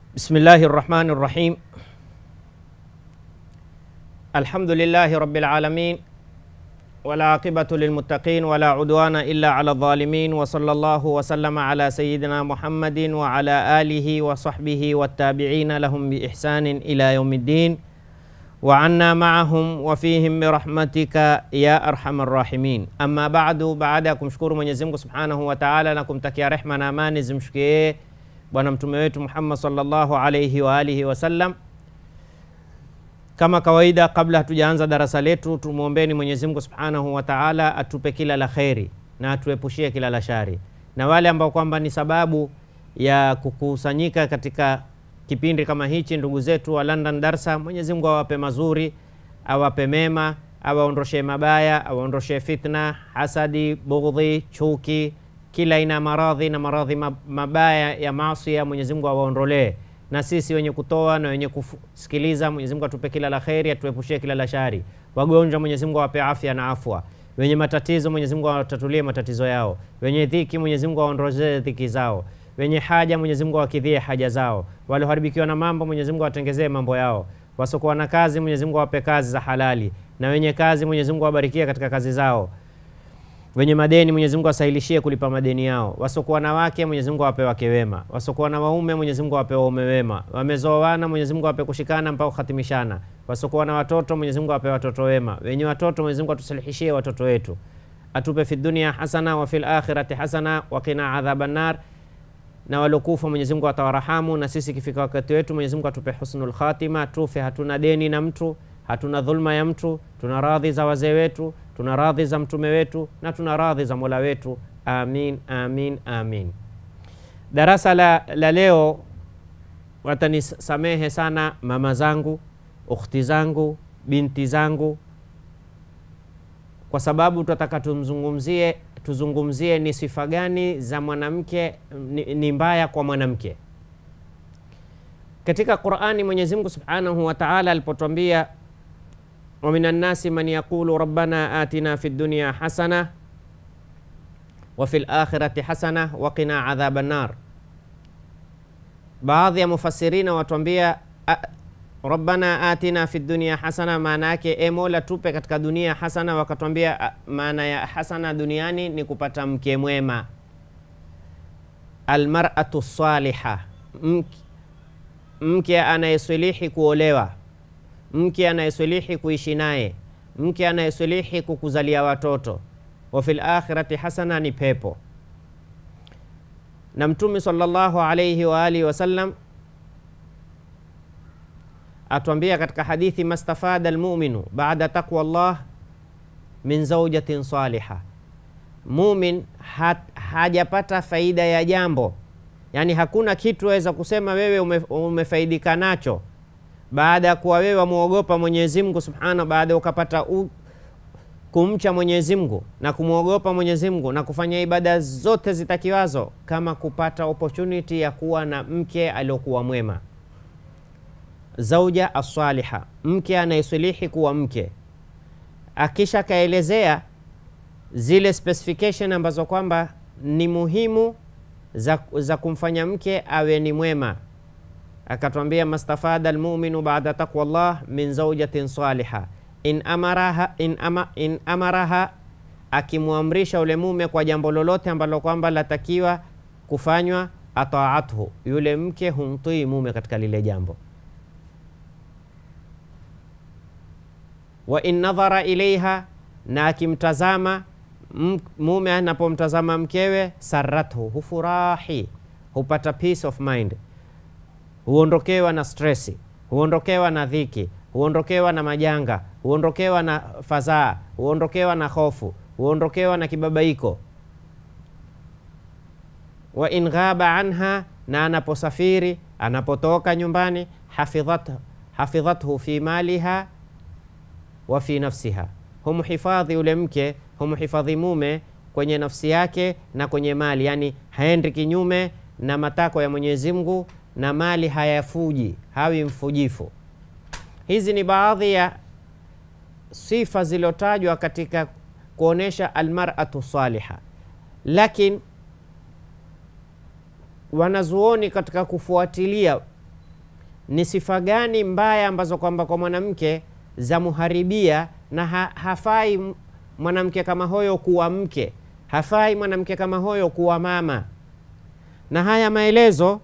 بسم الله الرحمن الرحيم الحمد لله رب العالمين والعاقبة للمتقين ولا عدوان إلا على الظالمين وصلى الله وسلم على سيدنا محمد وعلى آله وصحبه والتابعين لهم بإحسان إلى يوم الدين وعنا معهم وفيهم برحمتك يا أرحم الراحمين أما بعد baada ya kumshukuru Mwenyezi Mungu Subhanahu wa Ta'ala na kumtakia rehma na amani zimshukie bwana mtume wetu Muhammad sallallahu alayhi wa alihi wasallam. Kama kawaida, kabla hatujaanza darasa letu, tumwombeni Mwenyezi Mungu Subhanahu wa Ta'ala atupe kila la kheri na atuepushie kila la shari, na wale ambao kwamba ni sababu ya kukusanyika katika kipindi kama hichi, ndugu zetu wa London Darsa, Mwenyezi Mungu awape mazuri, awape mema, awaondoshe mabaya, awaondoshe fitna, hasadi, bughdhi, chuki, kila aina ya maradhi na maradhi mabaya ya maasi ya Mwenyezi Mungu awaondolee, na sisi wenye kutoa na wenye kusikiliza, Mwenyezi Mungu atupe kila la kheri, atuepushie kila la shari. Wagonjwa, Mwenyezi Mungu awape afya na afwa. Wenye matatizo, Mwenyezi Mungu awatatulie matatizo yao. Wenye dhiki, Mwenyezi Mungu awaondozee dhiki zao. Wenye haja, Mwenyezi Mungu awakidhie haja zao. Walioharibikiwa na mambo, Mwenyezi Mungu awatengezee mambo yao. Wasiokuwa na kazi, Mwenyezi Mungu awape kazi za halali, na wenye kazi, Mwenyezi Mungu awabarikie katika kazi zao wenye madeni Mwenyezi Mungu asahilishie kulipa madeni yao. Wasokuwa na wake Mwenyezi Mungu awape wake wema. Wasokuwa na waume Mwenyezi Mungu awape waume wema. Wamezoana Mwenyezi Mungu awape kushikana mpaka kuhatimishana. Wasokuwa na watoto Mwenyezi Mungu awape watoto wema. Wenye watoto Mwenyezi Mungu atusalihishie watoto wetu. Atupe fi dunia hasana wa fil akhirati hasana wa qina adhaban nar. Na walokufa Mwenyezi Mungu atawarahamu, na sisi ikifika wakati wetu Mwenyezi Mungu atupe husnul khatima, tufe hatuna deni na mtu hatuna dhulma ya mtu, tuna radhi za wazee wetu, tuna radhi za mtume wetu na tuna radhi za mola wetu. Amin, amin, amin. Darasa la, la leo watanisamehe sana mama zangu, ukhti zangu, binti zangu, kwa sababu tutataka tumzungumzie, tuzungumzie ni sifa gani za mwanamke ni, ni mbaya kwa mwanamke katika Qur'ani. Mwenyezi Mungu Subhanahu wa Ta'ala alipotwambia wa minan nasi man yaqulu rabbana atina fid dunya hasana wa fil akhirati hasana wa qina adhaban nar. Baadhi ya mufassirina watuambia rabbana atina fid dunya hasana, maana yake e Mola tupe katika dunia hasana. Wakatwambia maana ya hasana duniani ni kupata mke mwema, almar'atu saliha, mke anayeswilihi kuolewa mke anayeswilihi kuishi naye, mke anayeswilihi kukuzalia watoto. wa fil akhirati hasana, ni pepo. Na Mtume sallallahu alayhi wa alihi wasallam atwambia katika hadithi, mastafada almuminu baada taqwa Allah min zaujatin saliha, mumin hajapata faida ya jambo, yani hakuna kitu waweza kusema wewe ume, umefaidika nacho baada ya kuwa wewe wamwogopa Mwenyezi Mungu Subhanahu, baada ukapata u, kumcha Mwenyezi Mungu na kumwogopa Mwenyezi Mungu na kufanya ibada zote zitakiwazo, kama kupata opportunity ya kuwa na mke aliyokuwa mwema, zauja asaliha, mke anayeswilihi kuwa mke. Akisha kaelezea zile specification ambazo kwamba ni muhimu za, za kumfanya mke awe ni mwema akatwambia mastafada almuminu baada taqwa llah min zaujatin saliha in amaraha, in ama, in amaraha akimwamrisha ule mume kwa jambo lolote ambalo kwamba latakiwa kufanywa, ataathu, yule mke humtii mume katika lile jambo. Wa in nadhara ilaiha, na akimtazama mume anapomtazama mkewe, sarathu, hufurahi, hupata peace of mind huondokewa na stresi, huondokewa na dhiki, huondokewa na majanga, huondokewa na fadhaa, huondokewa na hofu, huondokewa na kibabaiko. Wa in ghaba anha, na anaposafiri, anapotoka nyumbani, hafidhathu hafidhathu fi maliha wa fi nafsiha, humhifadhi yule mke, humhifadhi mume kwenye nafsi yake na kwenye mali, yani haendi kinyume na matakwa ya Mwenyezi Mungu na mali hayafuji, hawi mfujifu. Hizi ni baadhi ya sifa zilizotajwa katika kuonesha almar'atu saliha, lakini wanazuoni katika kufuatilia ni sifa gani mbaya ambazo kwamba kwa mwanamke za muharibia na ha, hafai m- mwanamke kama huyo kuwa mke, hafai mwanamke kama huyo kuwa mama. Na haya maelezo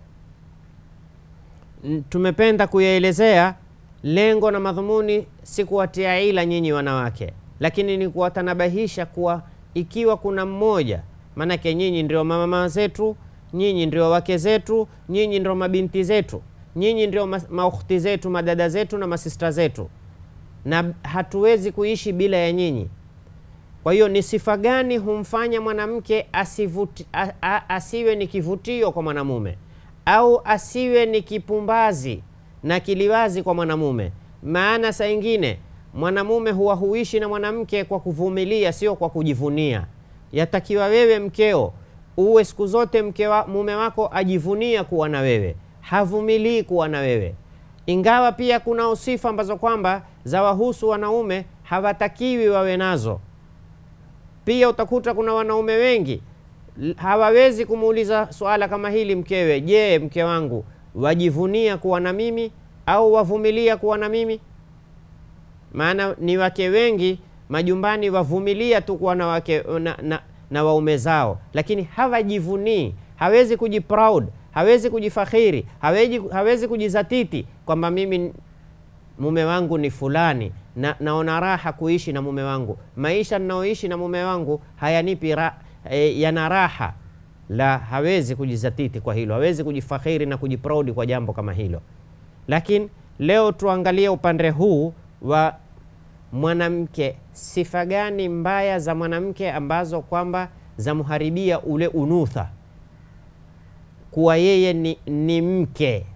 n- tumependa kuyaelezea. Lengo na madhumuni si kuwatia ila nyinyi wanawake, lakini ni kuwatanabahisha kuwa ikiwa kuna mmoja, maanake nyinyi ndio mama zetu, nyinyi ndio wake zetu, nyinyi ndio mabinti zetu, nyinyi ndio ma- maukhti zetu, madada zetu na masista zetu, na hatuwezi kuishi bila ya nyinyi. Kwa hiyo ni sifa gani humfanya mwanamke asivuti, a, a, asiwe ni kivutio kwa mwanamume au asiwe ni kipumbazi na kiliwazi kwa mwanamume? Maana saa ingine mwanamume huwa huishi na mwanamke kwa kuvumilia, sio kwa kujivunia. Yatakiwa wewe mkeo uwe siku zote mke wa, mume wako ajivunia kuwa na wewe, havumilii kuwa na wewe ingawa pia kuna sifa ambazo kwamba za wahusu wanaume hawatakiwi wawe nazo. Pia utakuta kuna wanaume wengi l- hawawezi kumuuliza swala kama hili mkewe, je, mke wangu wajivunia kuwa na mimi au wavumilia kuwa na mimi? Maana ni wake wengi majumbani wavumilia tu kuwa na, wake, na, na, na waume zao, lakini hawajivunii, hawezi kujiproud, hawezi kujifakhiri, hawezi, hawezi kujizatiti kwamba mimi mume wangu ni fulani na naona raha kuishi na mume wangu, maisha ninayoishi na mume wangu hayanipi ra, e, yana raha. La, hawezi kujizatiti kwa hilo, hawezi kujifakhiri na kujiproudi kwa jambo kama hilo. Lakini leo tuangalie upande huu wa mwanamke, sifa gani mbaya za mwanamke ambazo kwamba zamharibia ule unutha, kuwa yeye ni, ni mke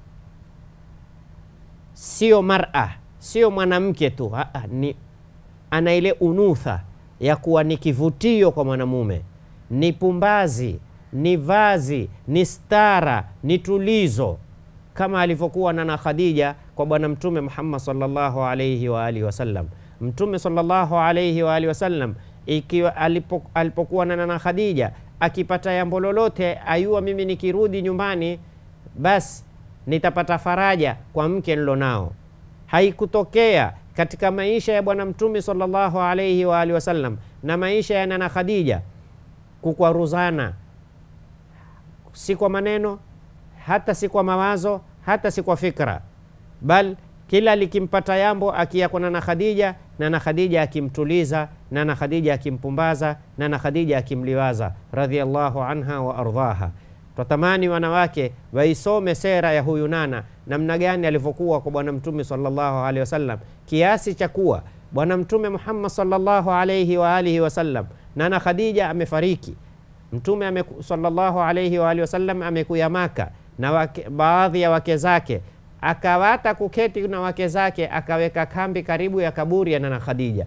sio mara, sio mwanamke tu ha, ha, ni ana ile unutha ya kuwa ni kivutio kwa mwanamume, ni pumbazi, ni vazi, ni stara, ni tulizo, kama alivyokuwa Nana Khadija kwa Bwana Mtume Muhammad sallallahu alayhi wa alihi wasallam. Mtume sallallahu alayhi wa alihi wasallam ikiwa alipo, alipokuwa na Nana Khadija akipata jambo lolote, ayua mimi nikirudi nyumbani basi nitapata faraja kwa mke nilonao. Haikutokea katika maisha ya Bwana Mtume sallallahu alayhi wa alihi wasallam na maisha ya Nana Khadija kukwaruzana, si kwa maneno, hata si kwa mawazo, hata si kwa fikra, bal kila likimpata yambo akia kwa Nana Khadija, Nana Khadija akimtuliza, Nana Khadija akimpumbaza, Nana Khadija akimliwaza radhiallahu anha wa ardhaha. Twatamani wanawake waisome sera ya huyu Nana, namna gani alivyokuwa kwa Bwana Mtume sallallahu alaihi wasallam, kiasi cha kuwa Bwana Mtume Muhammad sallallahu alaihi wa alihi wasallam, Nana Khadija amefariki, Mtume ame, sallallahu alaihi wa alihi wasallam amekuya Maka na wake, baadhi ya wake zake akawata kuketi na wake zake, akaweka kambi karibu ya kaburi ya Nana Khadija.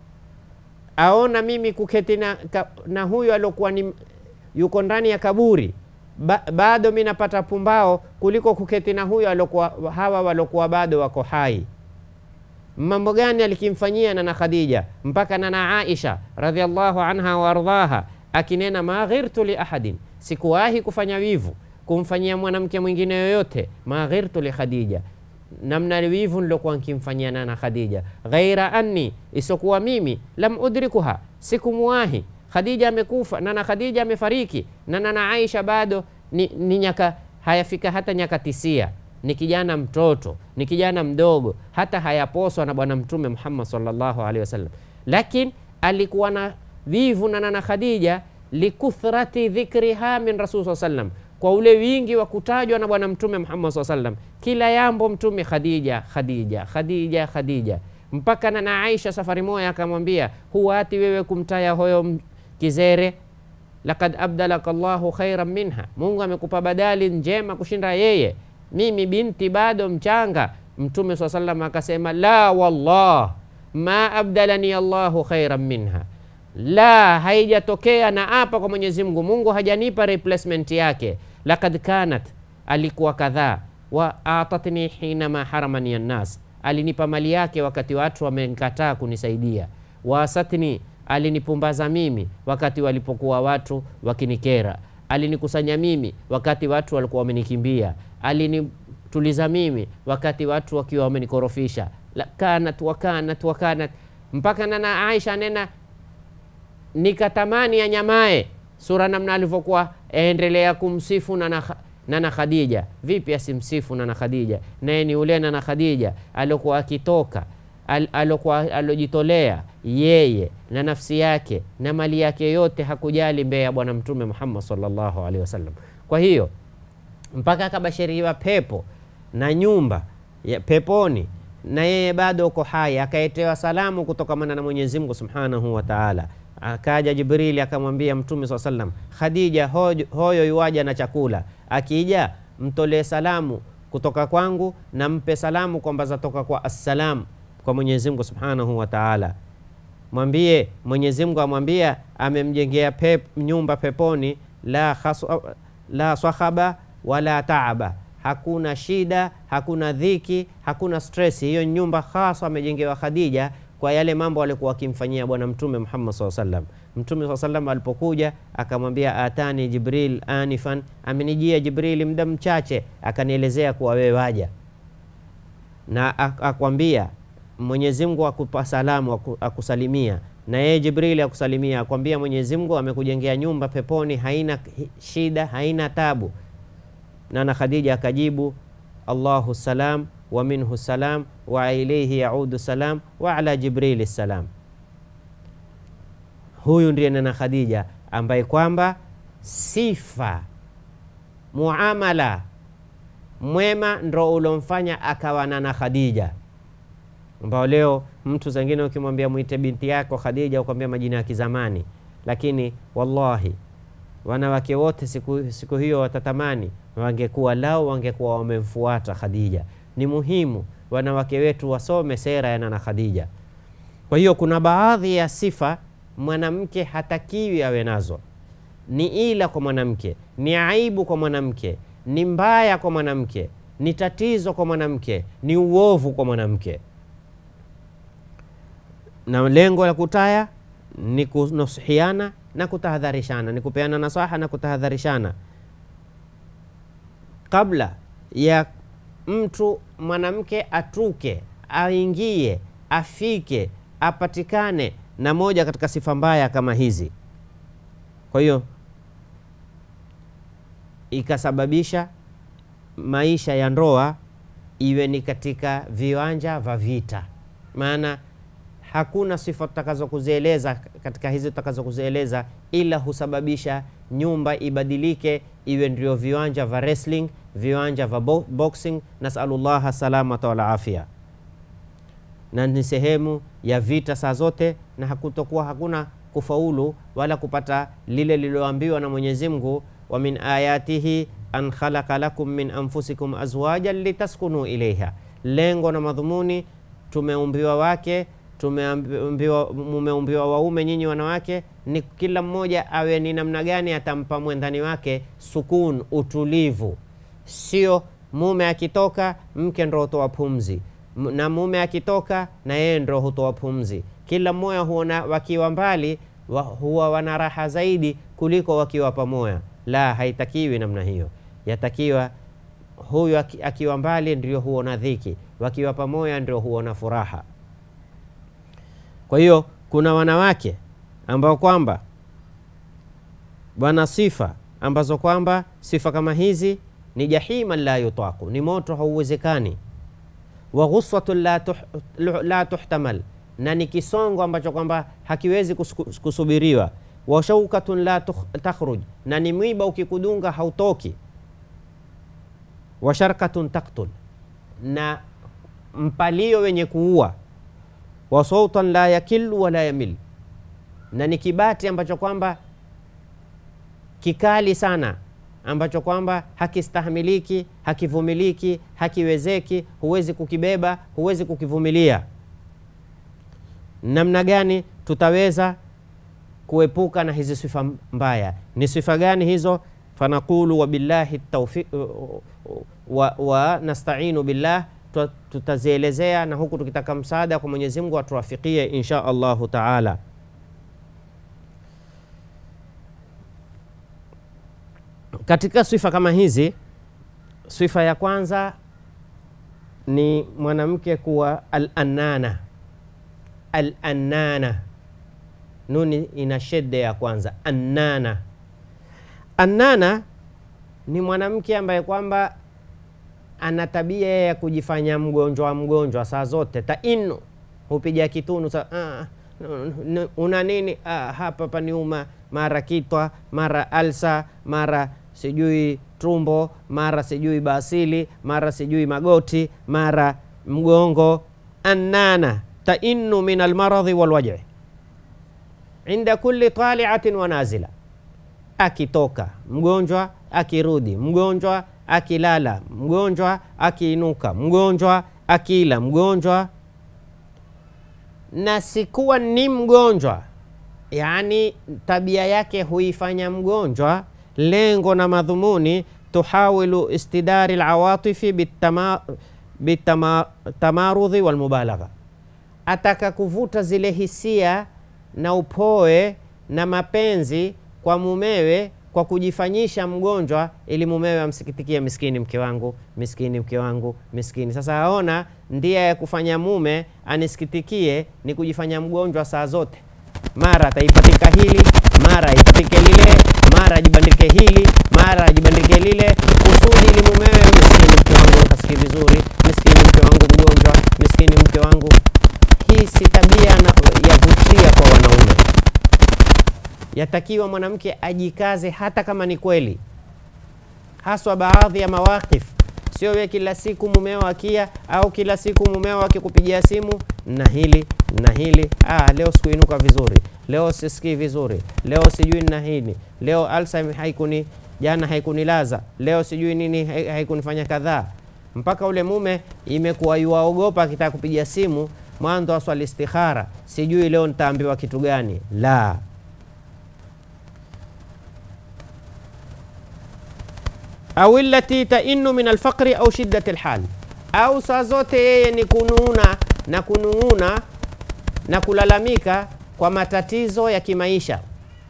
Aona mimi kuketi na, ka, na huyu aliokuwa ni yuko ndani ya kaburi ba, bado mi napata pumbao kuliko kuketi na huyu alokuwa, hawa waliokuwa bado wako hai. Mambo gani alikimfanyia Nana Khadija mpaka Nana Aisha radhiallahu anha waardhaha akinena ma ghirtu li ahadin, sikuwahi kufanya wivu kumfanyia mwanamke mwingine yoyote. Ma ghirtu li Khadija, namna wivu nilokuwa nkimfanyia Nana Khadija. Ghaira anni, isokuwa mimi lam udrikuha, sikumuwahi Khadija amekufa, Nana Khadija amefariki, na Nana Aisha bado ni, ni nyaka hayafika hata nyaka tisia, ni kijana mtoto, ni kijana mdogo, hata hayaposwa na Bwana Mtume Muhammad sallallahu alaihi wasallam, lakini alikuwa na vivu na Nana Khadija likuthrati dhikriha min rasul saa sallam, kwa ule wingi wa kutajwa na Bwana Mtume Muhammad saa sallam, kila yambo Mtume Khadija, Khadija, Khadija, Khadija mpaka Nana Aisha safari moja akamwambia, huwati wewe kumtaya hoyo kizere lakad abdalaka llahu khairan minha, Mungu amekupa badali njema kushinda yeye, mimi binti bado mchanga. Mtume saa salam akasema la wallah ma abdalani allahu khairan minha, la haijatokea na apa kwa Mwenyezi Mungu, Mungu hajanipa replacement yake. Lakad kanat, alikuwa kadhaa, wa atatni hinama haramani annas, alinipa mali yake wakati watu wamenkataa kunisaidia, wasatni alinipumbaza mimi wakati walipokuwa watu wakinikera, alinikusanya mimi wakati watu walikuwa wamenikimbia, alini tuliza mimi wakati watu wakiwa wamenikorofisha La, kanat wakanat wakanat mpaka nana Aisha nena nikatamani ya nyamae sura namna alivyokuwa aendelea kumsifu nana, nana Khadija. Vipi asimsifu nana Khadija? Naye ni ule nana Khadija aliokuwa akitoka al, alokuwa alojitolea yeye na nafsi yake na mali yake yote, hakujali mbele ya Bwana Mtume Muhammad sallallahu alaihi wasallam. Kwa hiyo mpaka akabashiriwa pepo na nyumba ya peponi na yeye bado uko hai, akaetewa salamu kutokamana na Mwenyezi Mungu Subhanahu wa Ta'ala. Akaja Jibrili akamwambia Mtume swalla sallam, Khadija hoyo, hoyo yuwaja na chakula, akija mtolee salamu kutoka kwangu na mpe salamu kwamba zatoka kwa assalam kwa Mwenyezi Mungu Subhanahu wa Ta'ala. Mwambie Mwenyezi Mungu amwambia amemjengea pep, nyumba peponi la, khasu, la sahaba wala taaba hakuna shida, hakuna dhiki, hakuna stress. Hiyo nyumba hasa amejengewa Khadija kwa yale mambo alikuwa akimfanyia Bwana Mtume Muhammad SAW sallam. Mtume SAW sallam alipokuja akamwambia, atani Jibril anifan, amenijia Jibrili muda mchache akanielezea kuwa wewe waja, na akwambia Mwenyezi Mungu akupa salamu, akusalimia na yeye Jibrili akusalimia, akwambia Mwenyezi Mungu amekujengea nyumba peponi, haina shida, haina tabu Nana Khadija akajibu Allahu salam wa minhu salam wa ilaihi yaudu salam wa ala Jibrili salam. Huyu ndiye Nana Khadija ambaye kwamba sifa muamala mwema ndo ulomfanya akawa Nana Khadija, ambao leo mtu zengine ukimwambia mwite binti yako Khadija ukwambia majina ya kizamani, lakini wallahi wanawake wote siku, siku hiyo watatamani wangekuwa lao wangekuwa wamemfuata Khadija. Ni muhimu wanawake wetu wasome sera ya Nana Khadija. Kwa hiyo kuna baadhi ya sifa mwanamke hatakiwi awe nazo, ni ila kwa mwanamke, ni aibu kwa mwanamke, ni mbaya kwa mwanamke, ni tatizo kwa mwanamke, ni uovu kwa mwanamke, na lengo la kutaya ni kunusihiana na kutahadharishana, ni kupeana nasaha na kutahadharishana kabla ya mtu mwanamke atuke aingie afike apatikane na moja katika sifa mbaya kama hizi. Kwa hiyo ikasababisha maisha ya ndoa iwe ni katika viwanja vya vita, maana hakuna sifa tutakazokuzieleza katika hizi tutakazokuzieleza, ila husababisha nyumba ibadilike iwe ndio viwanja vya wrestling, viwanja vya bo boxing. Nasalullah salamata wal afia, na ni sehemu ya vita saa zote, na hakutokuwa hakuna kufaulu wala kupata lile lililoambiwa na Mwenyezi Mungu, wa min ayatihi an khalaqa lakum min anfusikum azwajan litaskunu ilaiha. Lengo na madhumuni tumeumbiwa wake tumeumbiwa mumeumbiwa waume nyinyi wanawake, ni kila mmoja awe ni namna gani atampa mwendani wake sukun, utulivu. Sio mume akitoka mke ndo hutoa pumzi, na mume akitoka na yeye ndo hutoa pumzi. Kila mmoja huona wakiwa mbali wa, huwa wana raha zaidi kuliko wakiwa pamoja. La, haitakiwi namna hiyo. Yatakiwa huyu akiwa mbali ndio huona dhiki, wakiwa pamoja ndio huona furaha. Kwa hiyo kuna wanawake ambao kwamba wana sifa ambazo kwamba sifa kama hizi ni jahima la yutaku, ni moto hauwezekani. Wa ghuswatun la, tuh, la tuhtamal, na ni kisongo ambacho kwamba hakiwezi kusubiriwa. Wa shaukatun la takhruj, na ni mwiba ukikudunga hautoki. Wa sharkatun taktul, na mpalio wenye kuua wa sautan la yakilu wala yamil, na ni kibati ambacho kwamba kikali sana, ambacho kwamba hakistahimiliki, hakivumiliki, hakiwezeki, huwezi kukibeba, huwezi kukivumilia. Namna gani tutaweza kuepuka na hizi sifa mbaya? Ni sifa gani hizo? Fanaqulu wabillahi tawfiq wa, wa nastainu billah tutazielezea na huku tukitaka msaada kwa Mwenyezi Mungu atuwafikie insha Allahu taala. Katika sifa kama hizi, sifa ya kwanza ni mwanamke kuwa al-annana al-annana nuni ina shedde ya kwanza annana annana ni mwanamke ambaye kwamba ana tabia ya kujifanya mgonjwa mgonjwa saa zote tainu hupiga kitunu sa, ah, n- n- una nini ah, hapa paniuma mara kitwa mara alsa mara sijui tumbo mara sijui basili mara sijui magoti mara mgongo annana tainu min almaradhi walwaji inda kulli taliatin wa nazila akitoka mgonjwa akirudi mgonjwa akilala mgonjwa akiinuka mgonjwa akila mgonjwa na sikuwa ni mgonjwa yaani tabia yake huifanya mgonjwa lengo na madhumuni tuhawilu istidari lawatifi bitamarudhi walmubalagha ataka kuvuta zile hisia na upoe na mapenzi kwa mumewe kwa kujifanyisha mgonjwa ili mumewe amsikitikie miskini mke wangu miskini mke wangu miskini sasa aona ndia ya kufanya mume anisikitikie ni kujifanya mgonjwa saa zote mara ataipatika hili mara aipatike lile mara ajibandike hili mara ajibandike lile kusudi ili mumewe miskini mke wangu hasikii vizuri miskini mke wangu mgonjwa miskini mke wangu hii si tabia na- yavutia kwa wanaume yatakiwa mwanamke ajikaze hata kama ni kweli haswa baadhi ya mawakif sio we kila siku mumeo akia au kila siku mumeo akikupigia simu na hili na hili ah, leo sikuinuka vizuri leo sisikii vizuri leo sijui na hili leo Alzheimer haikuni jana haikunilaza leo sijui nini hai- haikunifanya kadhaa mpaka ule mume imekuwa yuwaogopa akitaka kupiga simu mwanzo aswali istikhara sijui leo nitaambiwa kitu gani la au illati tainu min alfaqri au shiddati lhal, au saa zote yeye ni kunuuna na kunuuna na kulalamika kwa matatizo ya kimaisha.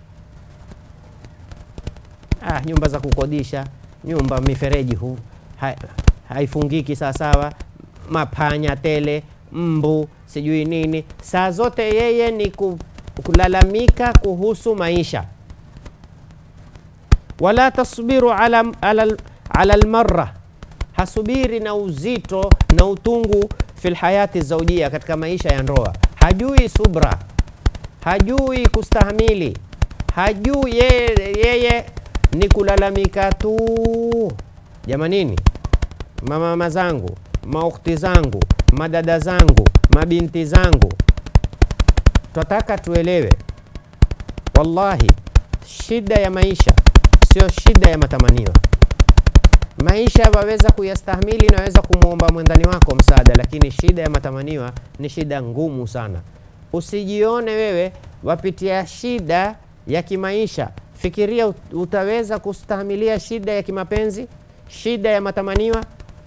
Ah, nyumba za kukodisha, nyumba mifereji hu ha, haifungiki sawasawa, mapanya tele, mbu sijui nini. Saa zote yeye ni ku, kulalamika kuhusu maisha wala tasbiru ala, ala, ala almarra, hasubiri na uzito na utungu fil hayati zaujia, katika maisha ya ndoa. Hajui subra, hajui kustahamili, hajui yeye, yeye ni kulalamika tu. Jamanini, mamama zangu, maukti zangu, madada zangu, mabinti zangu, twataka tuelewe, wallahi shida ya maisha sio shida ya matamanio. Maisha waweza kuyastahimili, naweza kumwomba mwendani wako msaada, lakini shida ya matamaniwa ni shida ngumu sana. Usijione wewe wapitia shida ya kimaisha, fikiria ut- utaweza kustahimilia shida ya kimapenzi, shida ya matamaniwa.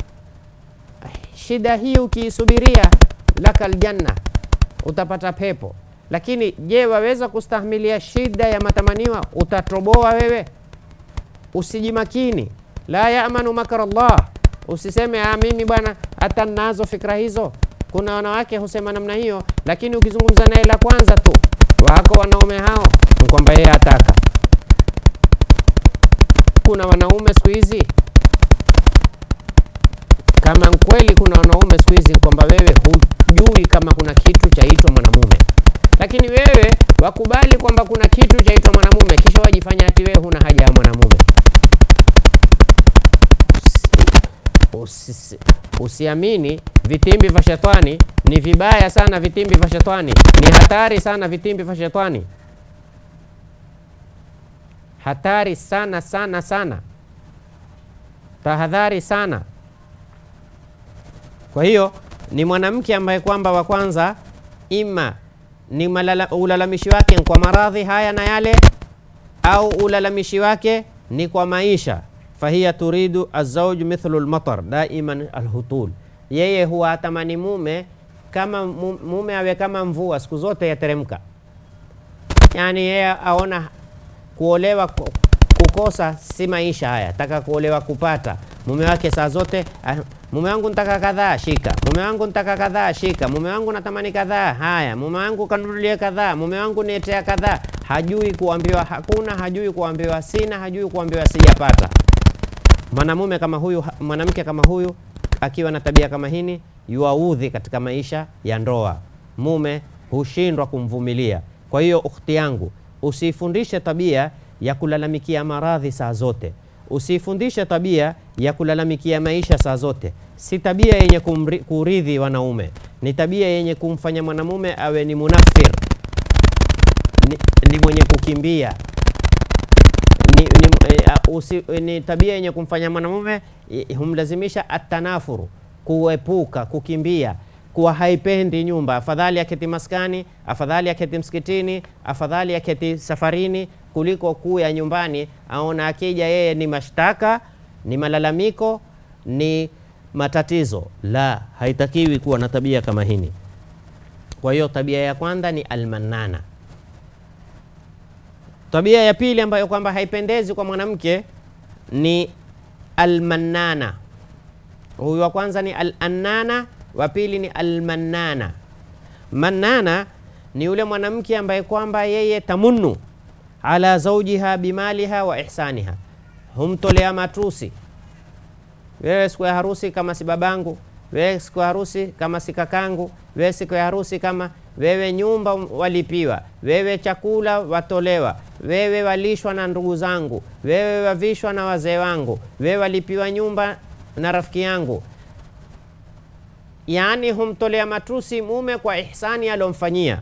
Shida hii ukiisubiria, laka aljanna, utapata pepo. Lakini je, waweza kustahimilia shida ya matamaniwa? Utatoboa wewe? usijimakini la yamanu makra Allah. Usiseme ah, mimi bwana hata nazo fikra hizo. Kuna wanawake husema namna hiyo, lakini ukizungumza naye la kwanza tu, wako wanaume hao ni kwamba yeye ataka. Kuna wanaume siku hizi, kama kweli kuna wanaume siku hizi, ni kwamba wewe hujui kama kuna kitu chaitwa mwanamume, lakini wewe wakubali kwamba kuna kitu chaitwa mwanamume, kisha wajifanya ati wewe huna haja ya mwanamume. Usi- usiamini vitimbi vya shetani ni vibaya sana vitimbi vya shetani ni hatari sana vitimbi vya shetani hatari sana sana sana tahadhari sana kwa hiyo ni mwanamke ambaye kwamba wa kwanza ima ni malala, ulalamishi wake ni kwa maradhi haya na yale au ulalamishi wake ni kwa maisha fahiya turidu azauj mithlu lmatar daiman alhutul, yeye huwa atamani mume kama mu- mume awe kama mvua siku zote yateremka. Yani yeye aona kuolewa ku- kukosa si maisha haya, taka kuolewa kupata. mume wake saa zote ah, mume wangu ntaka kadhaa shika, mume wangu ntaka kadhaa shika, mume wangu natamani kadhaa haya, mume wangu kanunulie kadhaa, mume wangu nietea kadhaa. Hajui kuambiwa hakuna, hajui kuambiwa sina, hajui kuambiwa sijapata. Mwanamume kama huyu, mwanamke kama huyu akiwa na tabia kama hini, yuaudhi katika maisha ya ndoa, mume hushindwa kumvumilia. Kwa hiyo ukhti yangu, usifundishe tabia ya kulalamikia maradhi saa zote, usifundishe tabia ya kulalamikia maisha saa zote. Si tabia yenye kumri, kuridhi wanaume, ni tabia yenye kumfanya mwanamume awe ni munafir, ni, ni mwenye kukimbia ni, ni, eh, usi, ni tabia yenye kumfanya mwanamume eh, humlazimisha atanafuru, kuepuka, kukimbia, kuwa haipendi nyumba. Afadhali aketi maskani, afadhali aketi msikitini, afadhali aketi safarini kuliko kuya nyumbani. Aona akija yeye ni mashtaka, ni malalamiko, ni matatizo. La, haitakiwi kuwa na tabia kama hini. Kwa hiyo tabia ya kwanza ni almanana. Tabia ya pili ambayo kwamba haipendezi kwa mwanamke ni almannana. Huyu wa kwanza ni al-annana, wa pili ni almannana. Mannana ni yule mwanamke ambaye kwamba yeye tamunnu ala zaujiha bimaliha wa ihsaniha, humtolea matusi. Wewe siku ya harusi kama si babangu, wewe siku ya harusi kama si kakangu, wewe siku ya harusi kama wewe nyumba walipiwa, wewe chakula watolewa, wewe walishwa na ndugu zangu, wewe wavishwa na wazee wangu, wewe walipiwa nyumba na rafiki yangu. Yaani humtolea matusi mume kwa ihsani alomfanyia.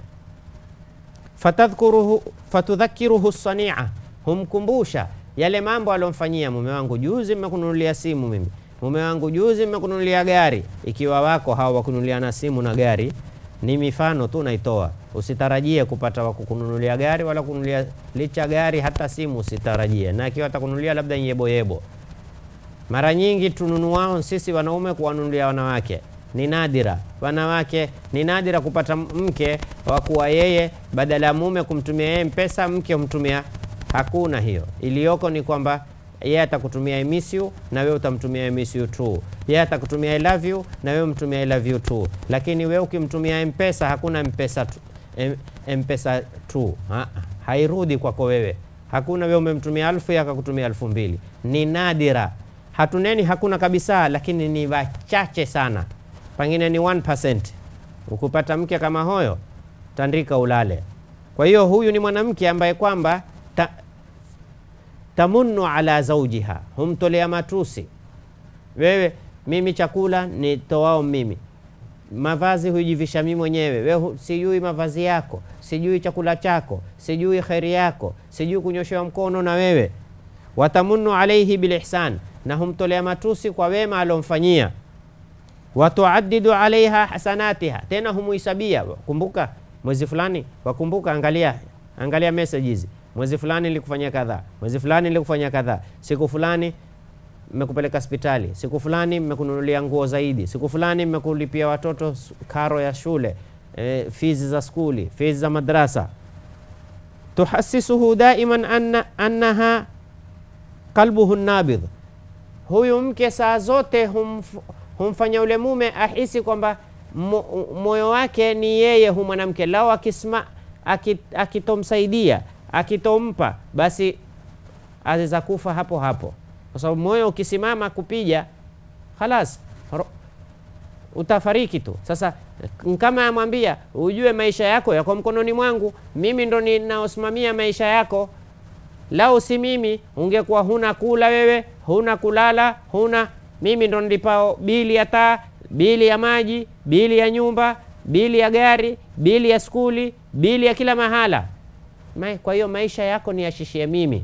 Fatadhkuruhu fatudhakiruhu sania, humkumbusha yale mambo alomfanyia. Mume wangu juzi mmekununulia simu mimi, mume wangu juzi mmekununulia gari. Ikiwa wako hawa wakununulia na simu na gari ni mifano tu naitoa. Usitarajie kupata wa kukununulia gari wala kununulia licha gari, hata simu usitarajie, na akiwa atakununulia labda yebo yebo. Mara nyingi tununuao sisi wanaume kuwanunulia wanawake ni nadira. Wanawake ni nadira kupata mke wa kuwa yeye badala ya mume kumtumia yeye mpesa, mke humtumia. Hakuna hiyo. Iliyoko ni kwamba yeye atakutumia I miss you na wewe utamtumia I miss you too. Yeye atakutumia I love you na wewe mtumia I love you too. Lakini wewe ukimtumia mpesa, hakuna mpesa tu, mpesa tu ha, hairudi kwako wewe. Hakuna wewe umemtumia alfu yeye akakutumia alfu mbili. Ni nadira, hatuneni hakuna kabisa, lakini ni wachache sana, pengine ni 1%. Ukupata mke kama hoyo, tandika ulale. Kwa hiyo huyu ni mwanamke ambaye kwamba ta, tamunnu ala zaujiha, humtolea matusi. Wewe mimi chakula ni toao mimi, mavazi hujivisha mimi mwenyewe. Wewe sijui mavazi yako, sijui chakula chako, sijui kheri yako, sijui kunyoshewa mkono na wewe. Watamunnu alaihi bilihsan, na humtolea matusi kwa wema alomfanyia. Watuaddidu alaiha hasanatiha, tena humuhisabia. Kumbuka mwezi fulani, wakumbuka, angalia angalia message hizi mwezi fulani nilikufanyia kadhaa, mwezi fulani nilikufanyia kadhaa, siku fulani mmekupeleka hospitali, siku fulani mmekununulia nguo zaidi, siku fulani mmekulipia watoto karo ya shule, e, fizi za skuli, fizi za madrasa. Tuhasisuhu daiman anna, annaha qalbuhu nabidh, huyu mke saa zote humf, humfanya ule mume ahisi kwamba moyo wake ni yeye hu mwanamke, lao akisma akitomsaidia akitompa basi aweza kufa hapo hapo, kwa sababu moyo ukisimama kupija khalas utafariki tu. Sasa kama amwambia ujue maisha yako yako mkononi mwangu, mimi ndo ninaosimamia maisha yako. Lau si mimi, ungekuwa huna kula wewe, huna kulala, huna mimi ndo nilipao bili ya taa, bili ya maji, bili ya nyumba, bili ya gari, bili ya skuli, bili ya kila mahala. Kwa hiyo maisha yako ni yashishie mimi.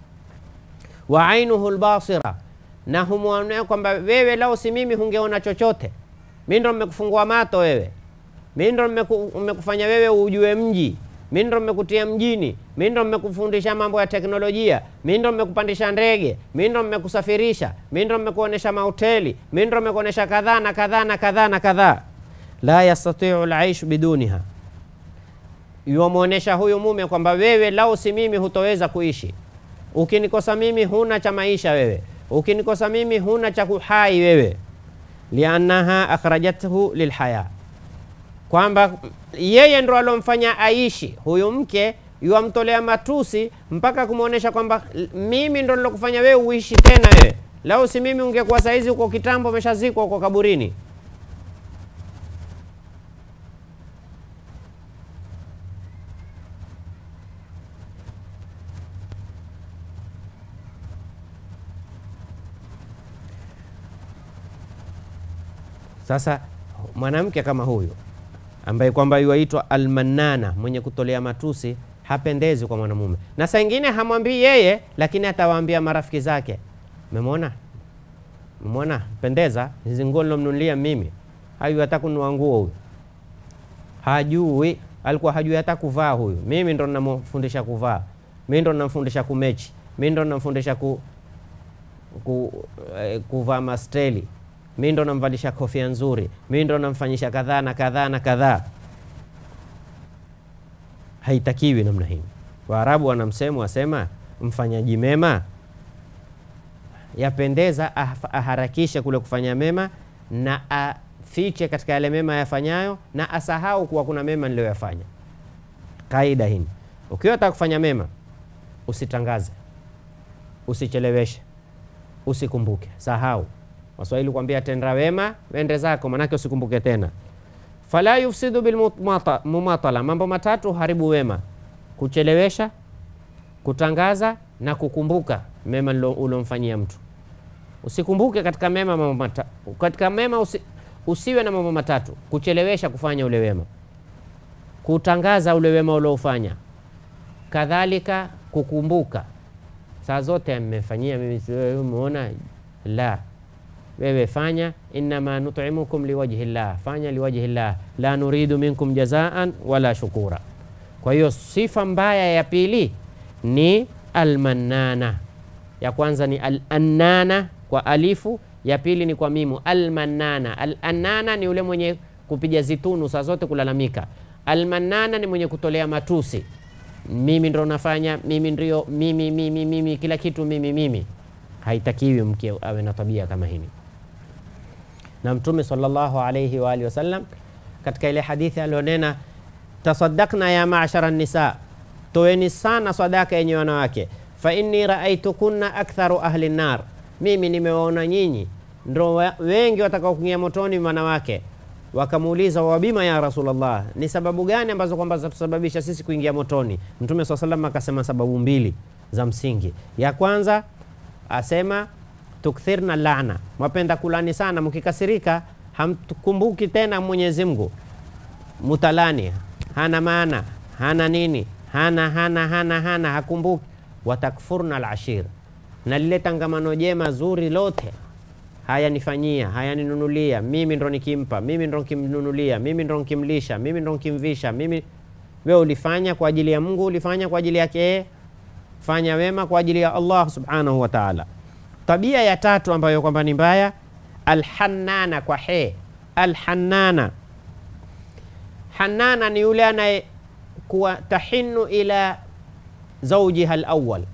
wa ainuhu lbasira, na humwonea kwamba wewe lau si mimi hungeona chochote. Mi ndo mmekufungua mato wewe, mi ndo mmekufanya wewe ujue mji, mi ndo mmekutia mjini, mi ndo mmekufundisha mambo ya teknolojia, mi ndo mmekupandisha ndege, mi ndo mmekusafirisha, mi ndo mmekuonesha mahoteli, mi ndo mmekuonesha kadhaa na kadhaa na kadhaa na kadhaa. La yastatiu laishu biduniha yuwamwonyesha huyu mume kwamba wewe lau si mimi hutoweza kuishi. Ukinikosa mimi huna cha maisha wewe. ukinikosa mimi huna cha kuhai wewe, liannaha akhrajathu lilhaya, kwamba yeye ndo alomfanya aishi huyu mke yuamtolea matusi mpaka kumwonyesha kwamba mimi ndo nilokufanya wewe uishi tena wewe. Lau si mimi ungekuwa saizi uko kitambo umeshazikwa uko kaburini. Sasa mwanamke kama huyu ambaye kwamba yuaitwa almanana, mwenye kutolea matusi, hapendezi kwa mwanamume, na saa ingine hamwambii yeye, lakini atawaambia marafiki zake, memwona memwona pendeza, hizi nguo nilomnunulia mimi, hayu hata kununua nguo huyu, hajui alikuwa hajui hata kuvaa huyu. Mimi ndo namfundisha kuvaa, mimi ndo namfundisha kumechi, mimi ndo namfundisha ku, ku, eh, kuvaa masteli mi ndo namvalisha kofia nzuri, mi ndo namfanyisha kadhaa na kadhaa na kadhaa. Haitakiwi namna hii. Waarabu wana msemo wasema, mfanyaji mema yapendeza aharakishe kule kufanya mema na afiche katika yale mema yafanyayo, na asahau kuwa kuna mema niliyoyafanya. Kaida hii, ukiwa taka kufanya mema usitangaze, usicheleweshe, usikumbuke, sahau Waswahili kuambia tenda wema wende zako, manake usikumbuke tena. Fala yufsidu bilmumatala, mambo matatu haribu wema: kuchelewesha, kutangaza na kukumbuka mema ulomfanyia mtu. Usikumbuke katika mema mambo matatu, katika mema usi, usiwe na mambo matatu: kuchelewesha kufanya ule wema, kutangaza ule wema uliofanya, kadhalika kukumbuka saa zote mmefanyia mimi, umeona la wewe fanya, innama nut'imukum liwajhi llah, fanya liwajhi llah, la nuridu minkum jazaan wala shukura. Kwa hiyo sifa mbaya ya pili ni almannana. Ya kwanza ni alannana kwa alifu, ya pili ni kwa mimu almannana. Alannana ni ule mwenye kupiga zitunu saa zote kulalamika. Almannana ni mwenye kutolea matusi, mimi ndo nafanya, mimi ndio mimi, mimi, mimi, kila kitu mimi, mimi. Haitakiwi mke awe na tabia kama hili na Mtume sallallahu alayhi wa alihi wasallam katika ile hadithi alionena, tasaddaqna ya ma'shara nisa, toeni sana sadaka yenye wanawake, fa inni raaitukunna aktharu ahli nar, mimi nimewaona nyinyi ndo wengi watakao kuingia motoni wanawake. Wakamuuliza, wabima ya Rasulullah, ni sababu gani ambazo kwamba zatusababisha sisi kuingia motoni? Mtume swalla sallam akasema sababu mbili za msingi. Ya kwanza asema tukthirna laana, mwapenda kulani sana, mkikasirika hamkumbuki tena Mwenyezi Mungu, mutalani, hana maana, hana nini, hana hana hana hana, hakumbuki. Watakfurna alashir, na lile tangamano jema zuri lote hayanifanyia hayaninunulia, mimi ndo nikimpa, mimi ndo nikimnunulia, mimi ndo nikimlisha, mimi ndo nikimvisha, mimi. Wewe ulifanya kwa ajili ya Mungu, ulifanya kwa ajili yake yeye, fanya wema kwa ajili ya Allah subhanahu wa ta'ala. Tabia ya tatu ambayo kwamba ni mbaya, alhannana kwa he, alhannana. Hannana ni yule anaye kuwa tahinu ila zaujiha alawwal,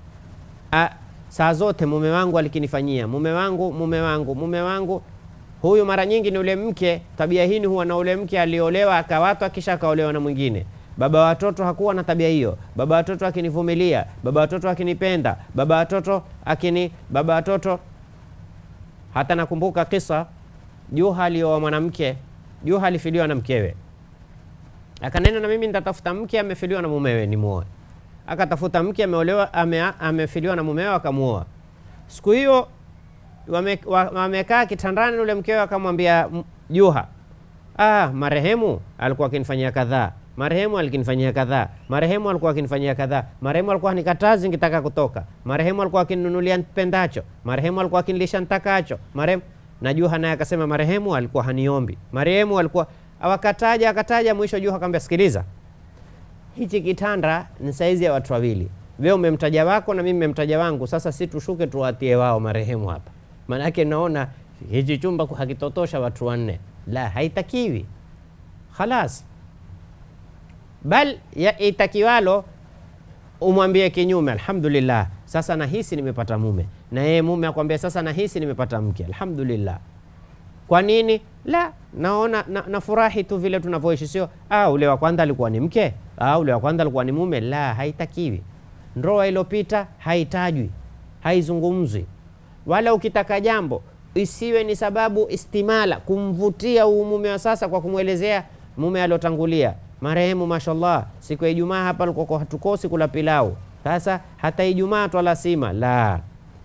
saa zote mume wangu alikinifanyia, mume wangu, mume wangu, mume wangu. Huyu mara nyingi ni ule mke, tabia hii huwa na ule mke aliolewa akawatwa, kisha akaolewa na mwingine. Baba watoto hakuwa na tabia hiyo. Baba watoto akinivumilia, baba watoto akinipenda, baba watoto akini, baba watoto hata nakumbuka kisa Juha alioa mwanamke. Juha alifiliwa na mkewe, akanena na mimi nitatafuta mke amefiliwa na mumewe nimuoe. Akatafuta mke ameolewa, ame, amefiliwa na mumewe akamuoa. Siku hiyo wamekaa wame kitandani, ule mkewe akamwambia Juha, ah, marehemu alikuwa akinifanyia kadhaa marehemu alikinifanyia kadhaa, marehemu alikuwa akinifanyia kadhaa, marehemu alikuwa nikatazi nikitaka kutoka, marehemu alikuwa akininunulia nipendacho, marehemu alikuwa akinilisha nitakacho, marehemu. Na Juha naye akasema marehemu alikuwa haniombi, marehemu alikuwa awakataja, akataja, mwisho Juha akamwambia, sikiliza, hichi kitanda ni saizi ya watu wawili, wewe umemtaja wako na mimi nimemtaja wangu, sasa si tushuke tuwatie wao marehemu hapa, maanake naona hichi chumba hakitotosha watu wanne. La, haitakiwi khalas bal ya itakiwalo umwambie kinyume, alhamdulillah, sasa nahisi nimepata mume, na yeye mume akwambia sasa nahisi nimepata mke. Alhamdulillah. Kwa nini? La, naona na, nafurahi tu vile tunavyoishi, sio ah, ule wa kwanza alikuwa ni mke, ah, ule wa kwanza alikuwa ni mume. La, haitakiwi. Ndoa iliyopita haitajwi, haizungumzwi. Wala ukitaka jambo isiwe ni sababu istimala kumvutia huu mume wa sasa kwa kumwelezea mume aliotangulia marehemu, mashallah, siku ya Ijumaa hapa alikuwa hatukosi kula pilau, sasa hata Ijumaa twala sima. La,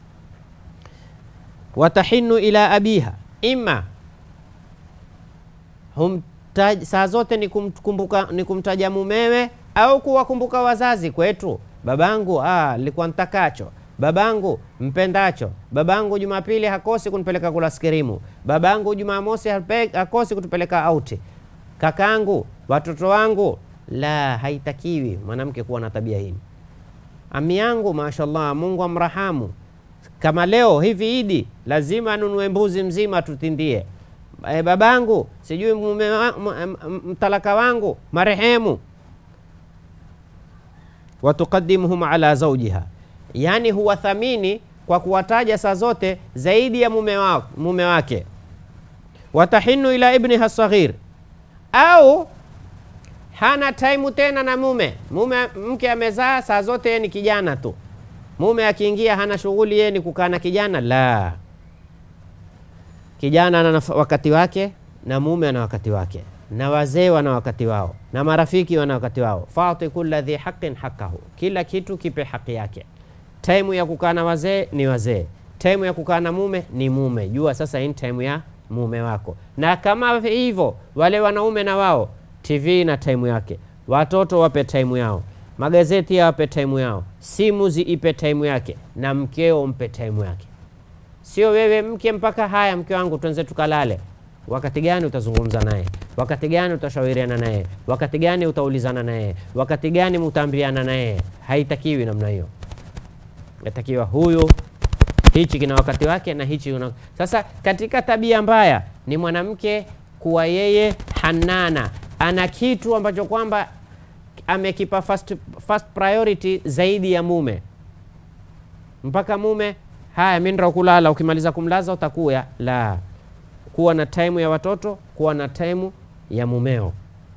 watahinu ila abiha ima humtaj, saa zote ni, kumkumbuka, ni kumtaja mumewe au kuwakumbuka wazazi kwetu. Babangu ah, likuwa ntakacho babangu mpendacho, babangu Jumapili hakosi kunipeleka kula skirimu, babangu Jumamosi hakosi kutupeleka auti, kakangu, watoto wangu. La, haitakiwi mwanamke kuwa na tabia hii. Ami yangu mashallah, Mungu amrahamu, kama leo hivi Idi lazima anunue mbuzi mzima tutindie. E, babangu sijui mume mtalaka wangu marehemu, watuqadimuhum ala zawjiha Yaani huwathamini kwa kuwataja saa zote zaidi ya mume, wa, mume wake. Watahinu ila ibniha saghir, au hana taimu tena na mume. Mume mke amezaa, saa zote yeye ni kijana tu. Mume akiingia hana shughuli, yeye ni kukaa na kijana. La, kijana ana wakati wake na mume ana wakati wake, na wazee wana wakati wao, na marafiki wana wakati wao. Fati kulla dhi haqin haqqahu, kila kitu kipe haki yake. Taimu ya kukaa na wazee ni wazee, taimu ya kukaa na mume ni mume. Jua sasa hii taimu ya mume wako, na kama hivyo wale wanaume na wao, TV na taimu yake, watoto wape taimu yao, magazeti yawape taimu yao, simu ziipe taimu yake, na mkeo mpe taimu yake. Sio wewe mke mpaka haya, mke wangu tuanze tukalale. Wakati gani utazungumza naye? Wakati gani utashauriana naye? Wakati gani utaulizana naye? Wakati gani mutaambiana naye? Haitakiwi namna hiyo yatakiwa huyu hichi kina wakati wake na hichi una... Sasa katika tabia mbaya ni mwanamke kuwa yeye hanana, ana kitu ambacho kwamba amekipa first, first priority zaidi ya mume, mpaka mume haya, mimi ndio kulala, ukimaliza kumlaza utakuya. La, kuwa na time ya watoto, kuwa na time ya mumeo.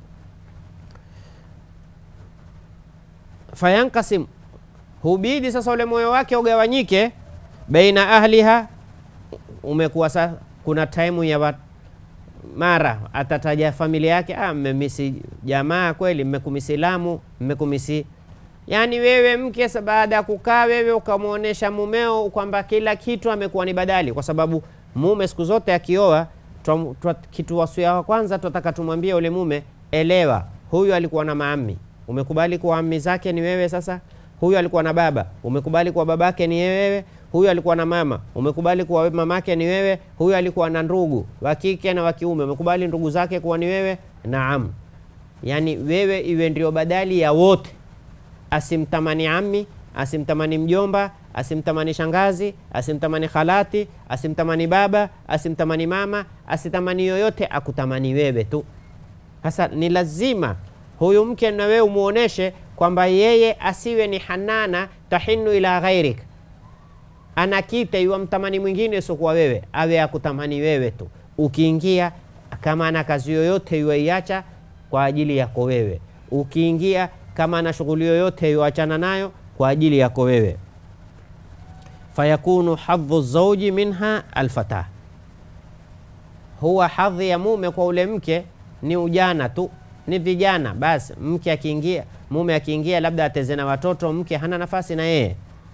fayankasim hubidi sasa ule moyo wake ugawanyike baina ahliha. Umekuwa sa kuna taimu ya wat, mara atataja familia yake, ah, mmemisi jamaa kweli, mmekumisi Lamu, mmekumisi yani. Wewe mke baada ya kukaa wewe ukamwonyesha mumeo kwamba kila kitu amekuwa ni badali, kwa sababu mume siku zote akioa, kitu wasia wa kwanza tunataka tumwambie ule mume, elewa, huyu alikuwa na maami, umekubali kuwa ami zake ni wewe sasa huyu alikuwa na baba, umekubali kuwa babake ni wewe. Huyu alikuwa na mama, umekubali kuwa mamake ni wewe. Huyu alikuwa na ndugu wa kike na wa kiume, umekubali ndugu zake kuwa ni wewe. Naam, yani wewe iwe ndio badali ya wote, asimtamani ami, asimtamani mjomba, asimtamani shangazi, asimtamani khalati, asimtamani baba, asimtamani mama, asitamani yoyote, akutamani wewe tu. Sasa ni lazima huyu mke na wewe umuoneshe kwamba yeye asiwe ni hanana tahinu ila ghairik, anakita iwa mtamani mwingine usiokuwa wewe, awe akutamani wewe tu. Ukiingia kama ana kazi yoyote iwaiacha kwa ajili yako wewe, ukiingia kama ana shughuli yoyote iwachana nayo kwa ajili yako wewe. Fayakunu hadhu zauji minha alfatah, huwa hadhi ya mume kwa ule mke ni ujana tu ni vijana basi. Mke akiingia, mume akiingia, labda ateze na watoto, mke hana nafasi na yeye.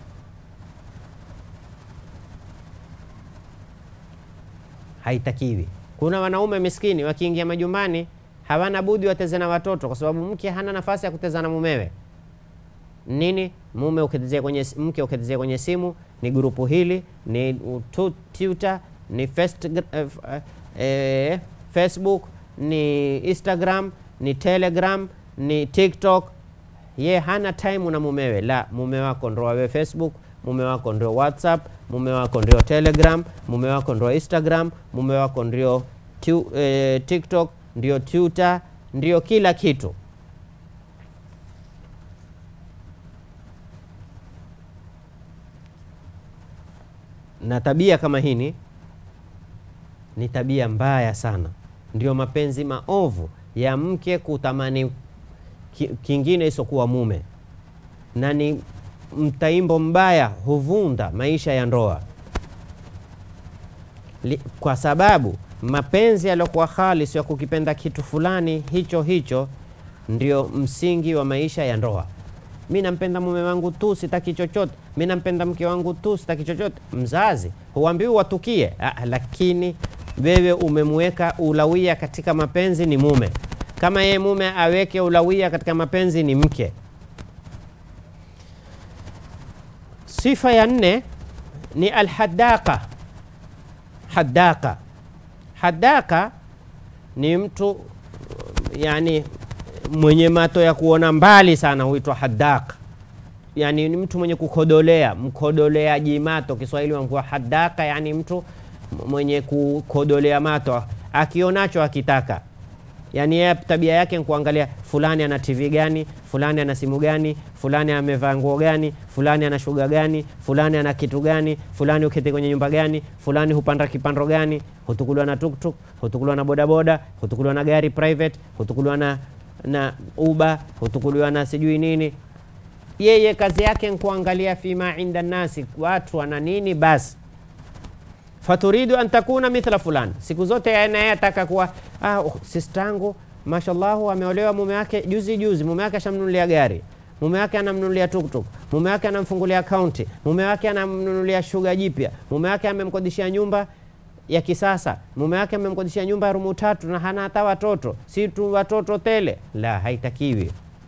Haitakiwi. Kuna wanaume miskini wakiingia majumbani hawana budi wateze na watoto, kwa sababu mke hana nafasi ya kuteza na mumewe. Nini mume ukitezea kwenye mke ukitezea kwenye simu, ni grupu hili, ni Twitter, ni first, uh, uh, Facebook, ni Instagram ni Telegram ni TikTok. Ye hana time na mumewe. La, mume wako ndo wawe Facebook, mume wako ndio WhatsApp, mume wako ndio Telegram, mume wako ndio Instagram, mume wako ndio eh, TikTok, ndio Twitter, ndio kila kitu. na tabia kama hini ni tabia mbaya sana, ndio mapenzi maovu ya mke kutamani ki, kingine isokuwa mume, na ni mtaimbo mbaya, huvunda maisha ya ndoa Li, kwa sababu mapenzi yaliyokuwa khalis ya kukipenda kitu fulani hicho hicho ndio msingi wa maisha ya ndoa. Mi nampenda mume wangu tu, sitaki chochote. Mi nampenda mke wangu tu, sitaki chochote. Mzazi huambiwi watukie, ah, lakini wewe umemweka ulawia katika mapenzi ni mume, kama yeye mume aweke ulawia katika mapenzi ni mke. Sifa ya nne ni alhadaka. Hadaka, hadaka ni mtu yani mwenye mato ya kuona mbali sana, huitwa hadaka. Yani ni mtu mwenye kukodolea, mkodoleaji mato. Kiswahili wanakuwa hadaka, yani mtu mwenye kukodolea mato, akionacho akitaka. Yani yeye tabia yake ni kuangalia fulani ana TV gani, fulani ana simu gani, fulani amevaa nguo gani, fulani ana shuga gani, fulani ana kitu gani, fulani uketi kwenye nyumba gani, fulani hupanda kipando gani, hutukuliwa na tuktuk, hutukuliwa na bodaboda, hutukuliwa na gari private, hutukuliwa na na Uber, hutukuliwa na sijui nini. Yeye kazi yake ni kuangalia fima inda nasi, watu wana nini basi faturidu an takuna mithla fulani, siku zote naye ataka kuwa ah, oh, sistangu mashallahu ameolewa mume wake juzi juzi, mume wake ashamnunulia gari, mume wake anamnunulia tuktuk, mume wake anamfungulia akaunti, mume wake anamnunulia shuga jipya, mume wake amemkodishia nyumba ya kisasa, mume wake amemkodishia nyumba ya rumu tatu na hana hata watoto, si tu watoto tele. La, haitakiwi.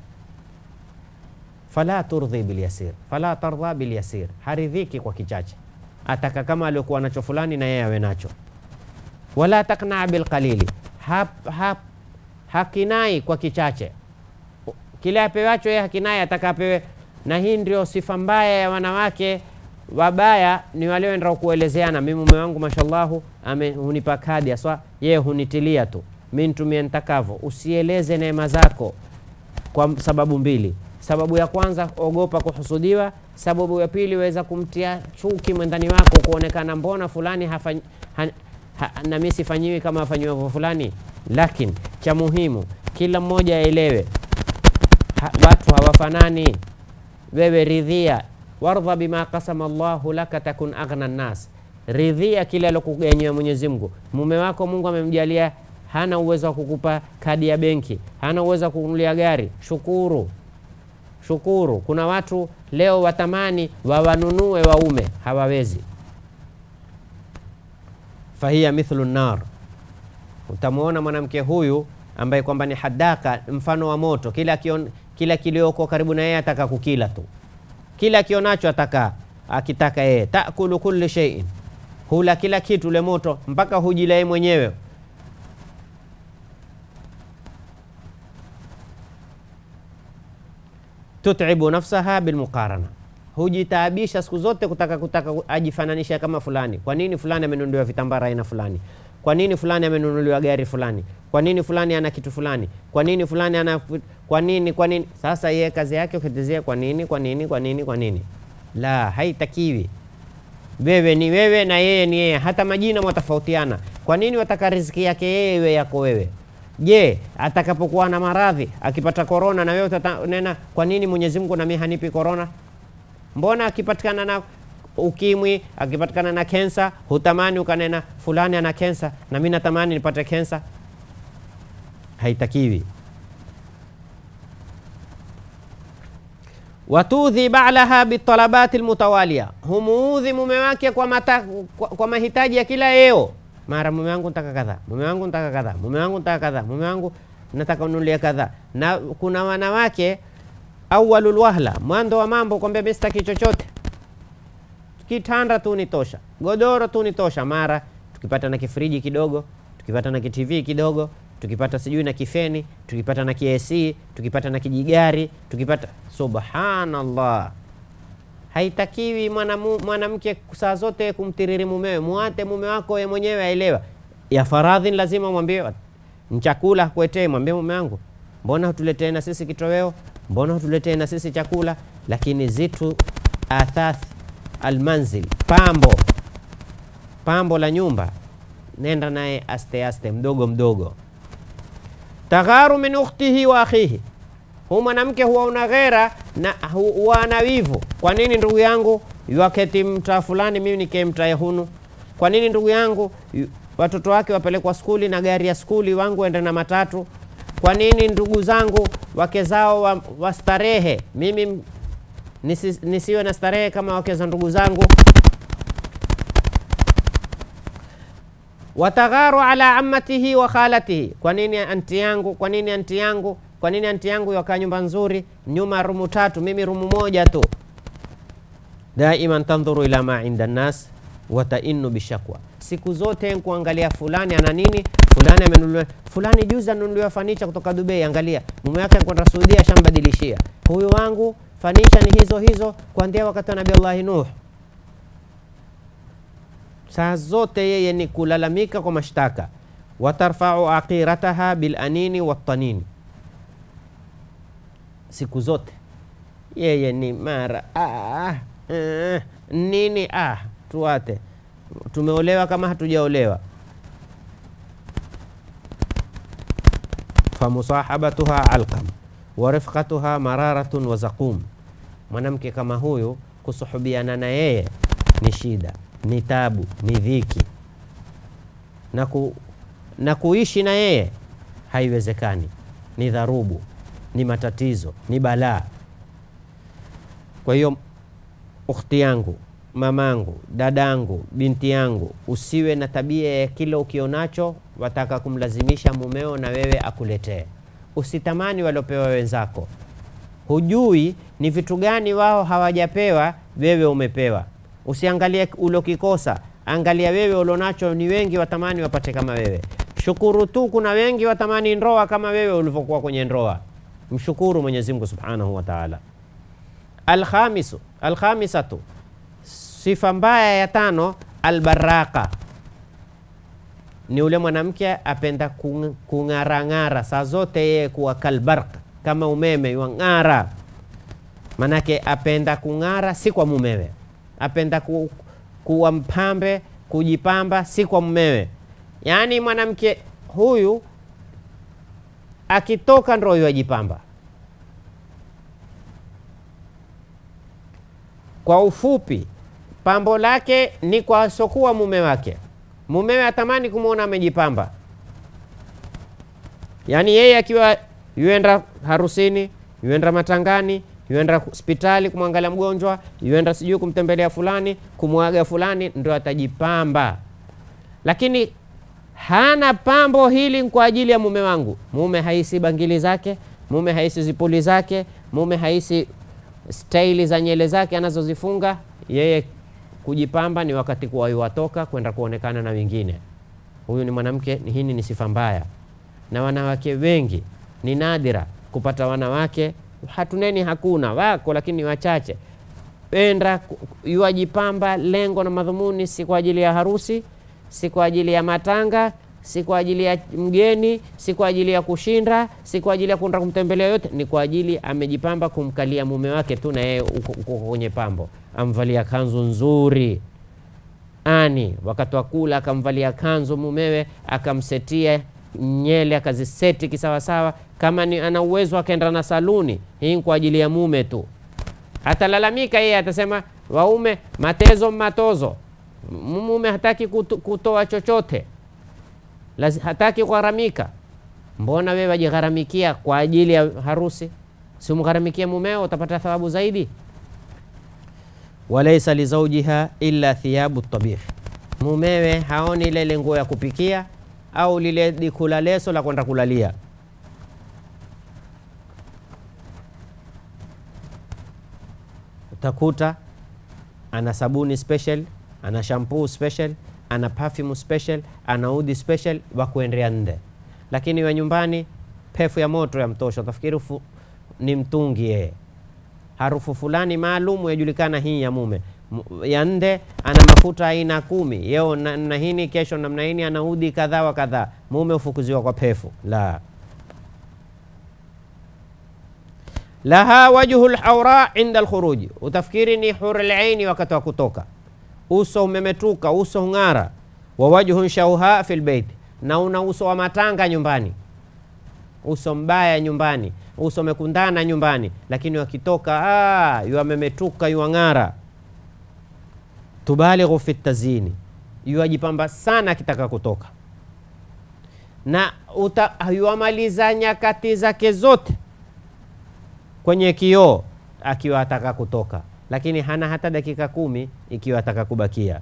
Fala turdhi bilyasir, fala tardha bilyasir, haridhiki kwa kichache ataka kama aliokuwa nacho fulani na yeye awe nacho. Wala taknaa bilqalili, hap, hap, hakinai kwa kichache. Kile apewacho yeye hakinai, ataka apewe. Na hii ndio sifa mbaya ya wanawake wabaya, ni wale wenda kuelezeana, mimi mume wangu mashallahu ame hunipa kadi aswa, yeye hunitilia tu, mi nitumie nitakavyo. Usieleze neema zako kwa sababu mbili. Sababu ya kwanza, ogopa kuhusudiwa. Sababu ya pili, weza kumtia chuki mwendani wako, kuonekana mbona fulani hafanyi, ha, ha, na mimi sifanyiwi kama afanyiwavyo fulani. Lakini cha muhimu, kila mmoja aelewe ha, watu hawafanani. Wewe ridhia, wardha bima qasama Allahu laka takun aghna nnas, ridhia kile alokuganyia Mwenyezi Mungu. Mume wako Mungu amemjalia hana uwezo wa kukupa kadi ya benki, hana uwezo wa kununulia gari, shukuru shukuru. Kuna watu leo watamani wawanunue waume, hawawezi. Fahiya mithlu nar, utamwona mwanamke huyu ambaye kwamba ni hadaka, mfano wa moto. Kila kion, kila kilioko karibu na yeye ataka kukila tu, kila kionacho ataka akitaka yeye. Takulu kulli shay'in, hula kila kitu ule moto mpaka hujila yeye mwenyewe. Tutibu nafsaha bilmuqarana, hujitaabisha siku zote kutaka kutaka ajifananisha kama fulani. Kwa nini fulani amenunuliwa vitambara aina fulani? Kwa nini fulani amenunuliwa gari fulani? Kwa nini fulani ana kitu fulani? Kwa nini fulani ana kwa nini kwa nini? Sasa yeye kazi yake ukitizia kwa nini kwa nini kwa nini kwa nini? La, haitakiwi. Wewe ni wewe na yeye ni yeye, hata majina mwatofautiana. Kwa nini wataka riziki yake yeye iwe yako wewe? Je, atakapokuwa na maradhi akipata korona na wewe utanena kwa nini Mwenyezi Mungu na mimi hanipi korona? Mbona akipatikana na ukimwi, akipatikana na kensa, hutamani ukanena fulani ana kensa na mimi natamani nipate kensa? Haitakiwi. Watudhi ba'laha bitalabati almutawalia, humuudhi mume wake kwa, mata, kwa, kwa mahitaji ya kila yeo mara mume wangu nataka kadhaa, mume wangu nataka kadhaa, mume wangu nataka kadhaa, mume wangu nataka ununulie kadhaa. Na kuna wanawake awalul wahla, mwanzo wa mambo kwambia mimi sitaki chochote, kitanda tu nitosha, godoro tu nitosha. Mara tukipata na kifriji kidogo, tukipata na kitv kidogo, tukipata sijui na kifeni, tukipata na kiesi, tukipata na kijigari, tukipata subhanallah Haitakiwi mwanamke saa zote kumtiriri mumewe. Muate mume wako ye mwenyewe aelewa. Ya faradhi ni lazima mwambie, nchakula kuetee, mwambie mume wangu, mbona hutuletee na sisi kitoweo, mbona hutuletee na sisi chakula. Lakini zitu athath almanzil, pambo pambo la nyumba, nenda naye aste aste, mdogo mdogo. Tagharu min ukhtihi wa akhihi, huu mwanamke huwa una ghera na hu- huwa ana wivu. Kwa nini ndugu yangu yuaketi mtaa fulani, mimi nikae mtaa hunu? Kwa nini ndugu yangu yu- watoto wake wapelekwa skuli na gari ya skuli, wangu ende na matatu? Kwa nini ndugu zangu wake zao wa- wastarehe, mimi m- nisi, nisiwe na starehe kama wake za ndugu zangu? watagharu ala ammatihi wa khalatihi, kwa nini anti yangu, kwa nini anti yangu, kwa nini anti yangu yakaa nyumba nzuri, nyuma rumu tatu, mimi rumu moja tu. Daiman tandhuru ila ma inda nnas watainu bishakwa, siku zote nkuangalia fulani ana nini, fulani amenunuliwa, fulani juzi anunuliwa fanicha kutoka Dubai, angalia mume wake kwenda Saudia shambadilishia, huyu wangu fanicha ni hizo hizo kuanzia wakati wa Nabii Allahi Nuh saa zote yeye ni kulalamika kwa mashtaka. watarfau aqirataha bilanini watanini, siku zote yeye ni mara ah, eh, nini ah, tuate tumeolewa kama hatujaolewa. famusahabatuha alqam wa rifqatuha mararatun wa zaqum, mwanamke kama huyu kusuhubiana na yeye ni shida, ni tabu, ni dhiki na, ku, na kuishi na yeye haiwezekani, ni dharubu, ni matatizo, ni balaa. Kwa hiyo ukhti yangu, mamangu, dadangu, binti yangu, usiwe na tabia ya kile ukionacho wataka kumlazimisha mumeo na wewe akuletee. Usitamani waliopewa wenzako, hujui ni vitu gani wao hawajapewa, wewe umepewa. Usiangalie ulokikosa, angalia wewe ulionacho. Ni wengi watamani wapate kama wewe. Shukuru tu, kuna wengi watamani ndoa kama wewe ulivyokuwa kwenye ndoa. Mshukuru Mwenyezi Mungu Subhanahu wa Ta'ala. Alkhamisu, alkhamisatu, sifa mbaya ya tano, albaraka, ni ule mwanamke apenda kung- kung'arang'ara saa zote, yeye kuwa kalbarq, kama umeme yuang'ara. Manake apenda kung'ara, si kwa mumewe, apenda ku, kuwa mpambe, kujipamba, si kwa mumewe. Yaani mwanamke huyu akitoka ndo yuajipamba. Kwa ufupi, pambo lake ni kwa asokuwa mume wake. Mumewe atamani kumwona amejipamba, yaani yeye akiwa yuenda harusini, yuenda matangani, yuenda hospitali kumwangalia mgonjwa, yuenda sijui kumtembelea fulani, kumwaga fulani, ndo atajipamba. Lakini hana pambo hili kwa ajili ya mume wangu. Mume haisi bangili zake, mume haisi zipuli zake, mume haisi staili za nyele zake anazozifunga yeye. Kujipamba ni wakati kuwa watoka kwenda kuonekana na wengine. Huyu ni mwanamke, hii ni sifa mbaya, na wanawake wengi ni nadira kupata wanawake, hatuneni hakuna, wako lakini ni wachache. Penda yuajipamba, lengo na madhumuni si kwa ajili ya harusi, si kwa ajili ya matanga, si kwa ajili ya mgeni, si kwa ajili ya kushinda, si kwa ajili ya kwenda kumtembelea yote, ni kwa ajili amejipamba kumkalia mume wake tu, na yeye uko uko kwenye pambo, amvalia kanzu nzuri ani, wakati wa kula akamvalia kanzu mumewe, akamsetia nyele akaziseti kisawasawa. Kama ni ana uwezo akaenda na saluni, hii kwa ajili ya mume tu. Atalalamika yeye, atasema waume matezo matozo, mume hataki kuto, kutoa chochote Lazi, hataki kugharamika. Mbona wewe wajigharamikia kwa ajili ya harusi? Si umgharamikie mumeo, utapata thawabu zaidi. Walaisa lizaujiha illa thiyabu tabih, mumewe haoni ile nguo ya kupikia au lile dikula leso la kwenda kulalia. Utakuta ana sabuni special, ana shampoo special ana perfume special, ana udi special wa kuendea nde, lakini wa nyumbani pefu ya moto ya mtosha, utafikiri ni mtungi yeye. Harufu fulani maalum yajulikana, hii ya mume. Ya nde ana mafuta aina kumi, yeo namna hini, kesho namna hini, ana udi kadhaa wa kadhaa. Mume ufukuziwa kwa pefu la laha wajhu lhaura inda lkhuruji, utafikiri ni hurul aini wakati wa kutoka uso umemetuka, uso ng'ara. wa wajhun shauha fil bait, na una uso wa matanga nyumbani, uso mbaya nyumbani, uso mekundana nyumbani, lakini wakitoka ah, yuamemetuka yuang'ara. Tubalighu fi tazini, yuajipamba sana akitaka kutoka, na uta, yuamaliza nyakati zake zote kwenye kioo akiwa ataka kutoka, lakini hana hata dakika kumi ikiwa ataka kubakia.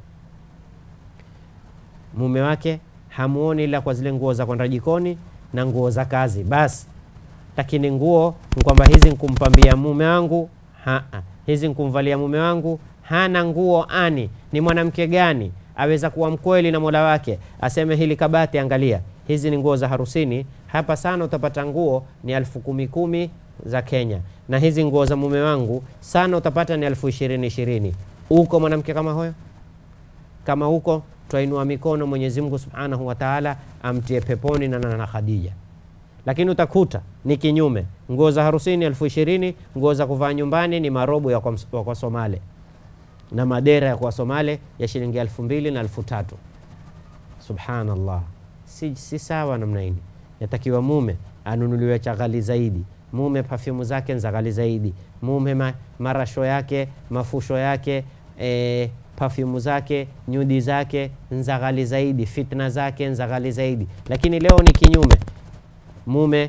Mume wake hamuoni ila kwa zile nguo za kwenda jikoni na nguo za kazi basi, lakini nguo ni kwamba hizi nkumpambia mume wangu ha, hizi nkumvalia mume wangu. Hana nguo ani. Ni mwanamke gani aweza kuwa mkweli na mola wake aseme hili kabati, angalia hizi ni nguo za harusini, hapa sana utapata nguo ni elfu kumi kumi za Kenya, na hizi nguo za mume wangu sana utapata ni elfu ishirini ishirini. Uko mwanamke kama huyo? Kama huko twainua mikono, Mwenyezi Mungu Subhanahu wa Ta'ala amtie peponi na na Khadija. Lakini utakuta ni kinyume, nguo za harusini elfu ishirini, nguo za kuvaa nyumbani ni marobo ya kwa, kwa Somale na madera ya kwa Somale ya shilingi elfu mbili na elfu tatu. Subhanallah, si, si sawa namna hii. Yatakiwa mume anunuliwe cha ghali zaidi, mume pafyumu zake za ghali zaidi, mume ma, marasho yake mafusho yake e, pafyumu zake nyudi zake nza ghali zaidi, fitna zake nza ghali zaidi. Lakini leo ni kinyume, mume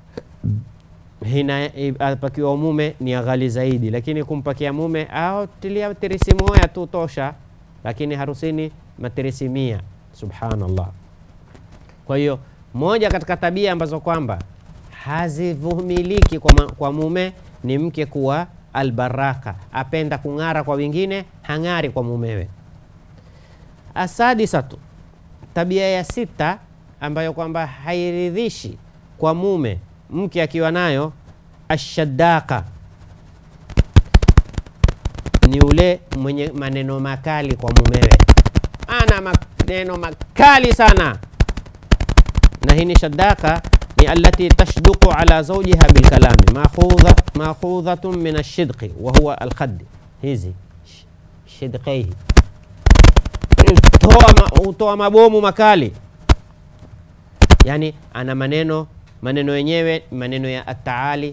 hina apakiwa mume ni ghali zaidi, lakini kumpakia mume au tilia tirisi moja tu tosha, lakini harusini matirisi mia. Subhanallah. Kwa hiyo moja katika tabia ambazo kwamba hazivumiliki kwa, kwa mume ni mke kuwa albaraka, apenda kung'ara kwa wengine, hang'ari kwa mumewe. Asadisatu, tabia ya sita ambayo kwamba hairidhishi kwa mume mke akiwa nayo, ashadaka, ni ule mwenye maneno makali kwa mumewe, ana maneno makali sana. Na hii ni shadaka ni allati tashduqu ala zawjiha bilkalami makhudhatun min ashidqi wa huwa alkhaddi, hizi shidqaihi hutoa mabomu makali, yani ana maneno maneno yenyewe maneno ya ataali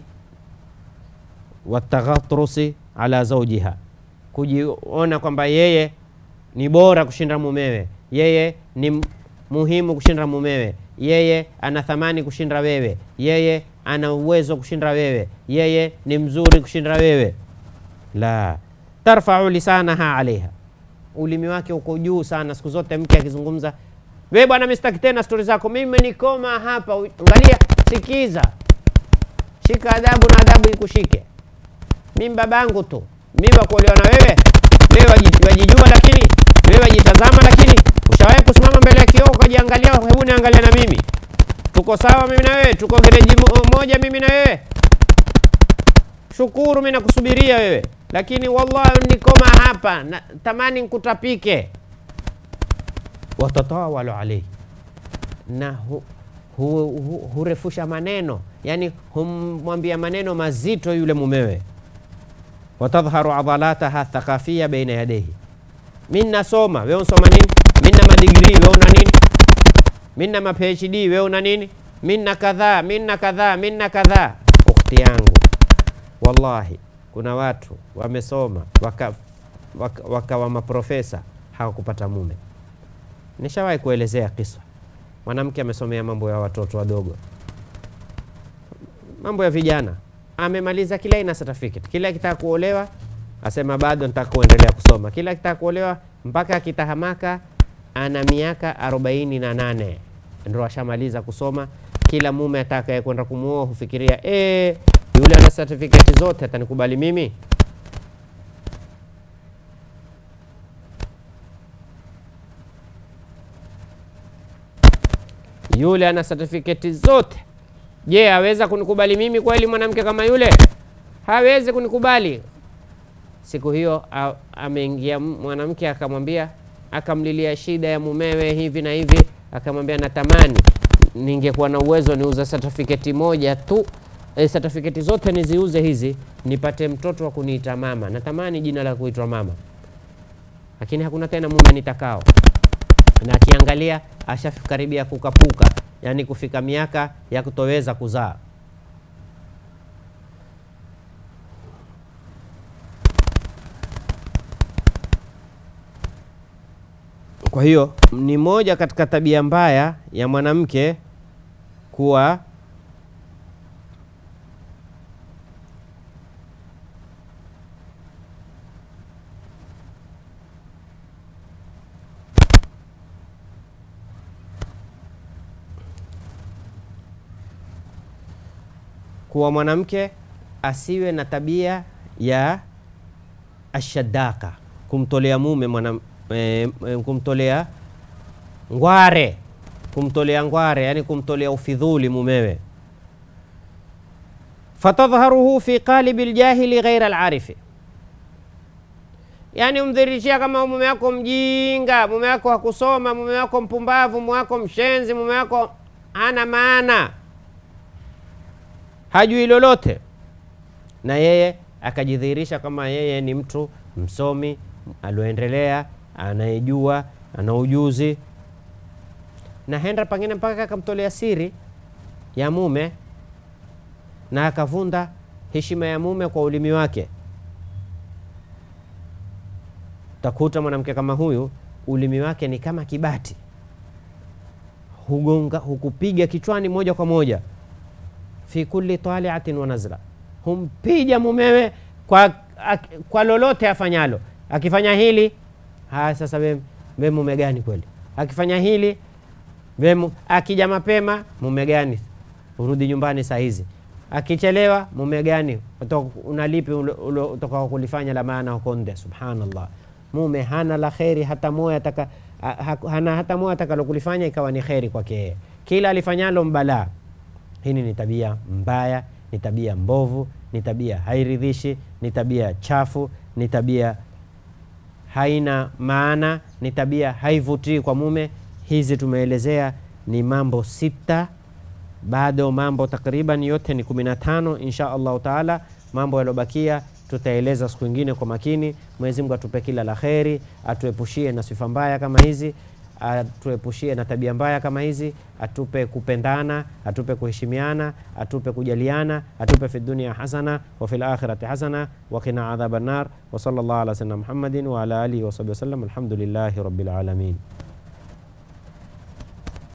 wataghatrusi ala zawjiha, kujiona kwamba yeye ni bora kushinda mumewe, yeye ni muhimu kushinda mumewe, yeye ana thamani kushinda wewe, yeye ana uwezo kushinda wewe, yeye ni mzuri kushinda wewe. La tarfau lisanaha alaiha, ulimi wake uko juu sana siku zote. Mke akizungumza, we bwana, mistaki tena stori zako, mimi nikoma hapa. Angalia, sikiza, shika adabu na adabu ikushike. Mimi babangu tu, mimi wakuolewa na wewe. Wewe wajijua, lakini wewe wajitazama, lakini ushawahi kusimama mbele ya kioo ukajiangalia? Hebu niangalia na mimi, tuko sawa mimi na wewe, tuko gereji moja mimi na wewe. Shukuru, mimi nakusubiria wewe, lakini wallahi nikoma hapa na tamani nkutapike. Watatawalu alaihi na hu, hu, hu, hurefusha maneno, yani humwambia maneno mazito yule mumewe. Watadhharu adhalataha thaqafia baina yadayhi, mimi nasoma wewe unsoma nini? Mimi na madigrii wewe una nini? Mimi na ma PhD wewe una nini? Mimi na kadhaa, mimi na kadhaa, mimi na kadhaa. Ukhti yangu, wallahi kuna watu wamesoma wakawa waka, waka maprofesa hawakupata mume. Nishawahi kuelezea kisa, mwanamke amesomea mambo ya watoto wadogo, mambo ya vijana, amemaliza kila aina certificate, kila akitaka kuolewa asema bado nitaka kuendelea kusoma, kila akitaka kuolewa mpaka akitahamaka ana miaka arobaini na nane ndo ashamaliza kusoma. Kila mume atakaye kwenda kumuoa hufikiria e, yule ana certificate zote atanikubali mimi? Yule ana certificate zote, je, aweza kunikubali mimi kweli? Mwanamke kama yule hawezi kunikubali. Siku hiyo ameingia mwanamke akamwambia, akamlilia shida ya mumewe hivi na hivi, akamwambia natamani ningekuwa na uwezo niuza certificate moja tu e, certificate zote niziuze hizi nipate mtoto wa kuniita mama. Natamani jina la kuitwa mama, lakini hakuna tena mume nitakao. na akiangalia ashakaribia kukapuka, yani kufika miaka ya kutoweza kuzaa. Kwa hiyo ni moja katika tabia mbaya ya mwanamke kuwa kuwa mwanamke asiwe na tabia ya ashadaka, kumtolea mume mwana, e, e, kumtolea ngware, kumtolea ngware, yani kumtolea ufidhuli mumewe. fatadhharuhu fi qalibi ljahili ghaira alarifi, yani umdhirishia kama mume wako mjinga, mume wako hakusoma, mume wako mpumbavu, mume wako mshenzi, mume wako hana maana hajui lolote, na yeye akajidhihirisha kama yeye ni mtu msomi alioendelea, anayejua, ana ujuzi, na henda pengine mpaka akamtolea siri ya mume na akavunda heshima ya mume kwa ulimi wake. Utakuta mwanamke kama huyu ulimi wake ni kama kibati, hugonga hukupiga kichwani moja kwa moja fi kulli taliatin wa nazla, humpija mumewe kwa, ak, kwa lolote afanyalo. Akifanya hili haya, sasa we, we mume gani kweli? Akifanya hili we, akija mapema mume gani? Urudi nyumbani saa hizi. Akichelewa mume gani? Unalipi utoka kulifanya la maana hukonde? Subhanallah, mume hana la kheri hata moja ataka, hana hata moja atakalokulifanya ikawa ni kheri kwake yeye, kila alifanyalo mbalaa. Hili ni tabia mbaya, ni tabia mbovu, ni tabia hairidhishi, ni tabia chafu, ni tabia haina maana, ni tabia haivutii kwa mume. Hizi tumeelezea ni mambo sita, bado mambo takriban yote ni kumi na tano insha allahu taala. Mambo yaliyobakia tutaeleza siku ingine kwa makini. Mwenyezi Mungu atupe kila la kheri, atuepushie na sifa mbaya kama hizi atuepushie na tabia mbaya kama hizi, atupe kupendana, atupe kuheshimiana, atupe kujaliana, atupe fi dunia hasana wa fil akhirati hasana wa qina adhaban nar wa sallallahu ala sayyidina Muhammadin wa ala alihi wa sahbihi wasallam. Alhamdulillahi rabbil alamin.